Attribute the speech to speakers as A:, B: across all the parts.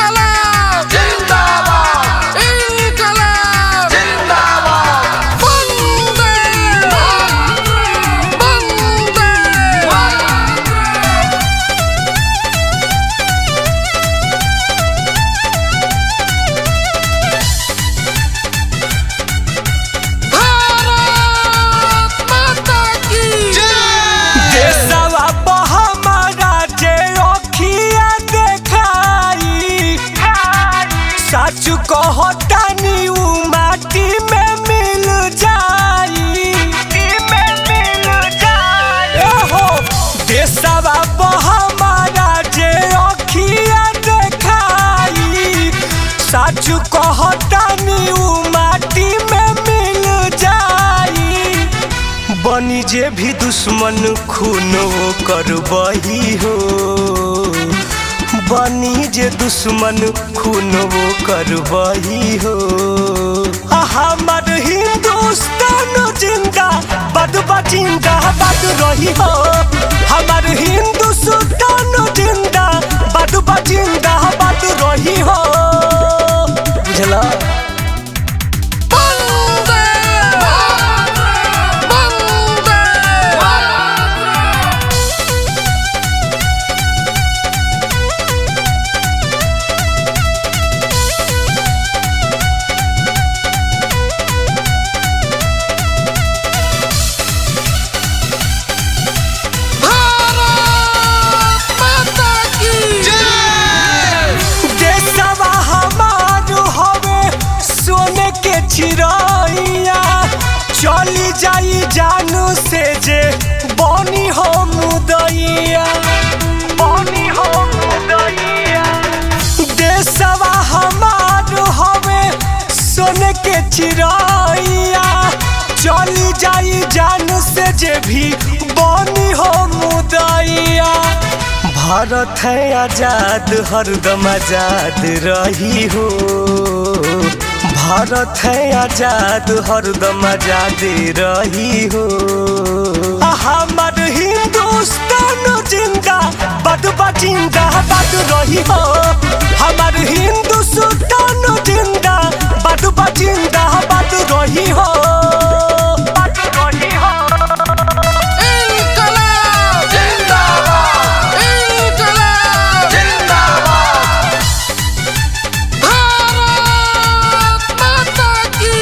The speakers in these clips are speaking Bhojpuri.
A: İnkılap!
B: जिंदाबाद
A: İnkılap!
B: जिंदाबाद
A: Bande! Bande! भारत माता की
C: देशवा पर हमारा जे अखिया देखाई सच कहतानी उ माटी में मिल जाई एहो, देशवा पर हमारा जे अखिया देखाई सच कहतानी उ माटी में मिल जाई बनी जे भी दुश्मन खून वो करबही हो बनी जे दुश्मन खून वो करबही हो आ हमर हिंदुस्तान जिंदा बदबा जिंदा बद रही हो हमर हिंदुस्तान जिंदा बदबा जिंदा बद रही हो बुझला
A: Bande! Bande! भारत माता की
C: देशवा हमार हवे सोने के चिड़ैया चली जाई जानू से जे बनी हो मुदैया बनी हो मुदैया देशवा हमार हवे सोने के चिड़ैया चली जाई जानू से जे भी बनी हो मुदैया भारत है आजाद हरदम आजाद रही हो भारत है आजाद हरदम आजाद रही हो आ हमर हिंदुस्तान जिंदा बदबा जिंदा बद रही हो हमर हिंदुस्तान जिंदा बदबा जिंदा बद रही हो बद रही हो
A: İnkılap!
B: जिंदाबाद
A: İnkılap!
B: जिंदाबाद
A: भारत माता की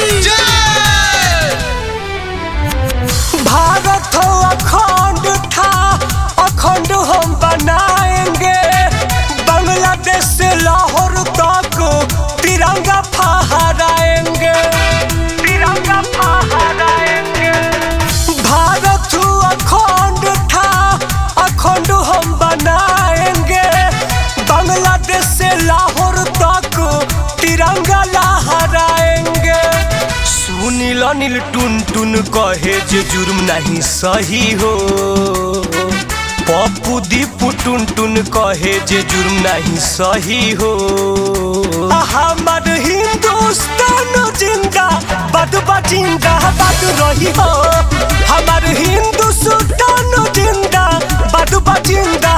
C: भारत हो अखंड था अखंड हम बनाएंगे बांग्लादेश से लाहौर तक तिरंगा फहराएंगे तिरंगा फहराएंगे भारत हो अखंड था अखंड हम बनाएंगे बांग्लादेश से लाहौर तक तिरंगा लहराएंगे सुनील अनिल टुन टुन कहे जे जुर्म नहीं सही हो पप्पू दीपू टुन टुन कहे जे जुर्म नहीं सही हो आ हमर हिंदुस्तान जिंदा बदबा जिंदा बद रही हो हमर हिंदुस्तान जिंदा बदबा जिंदा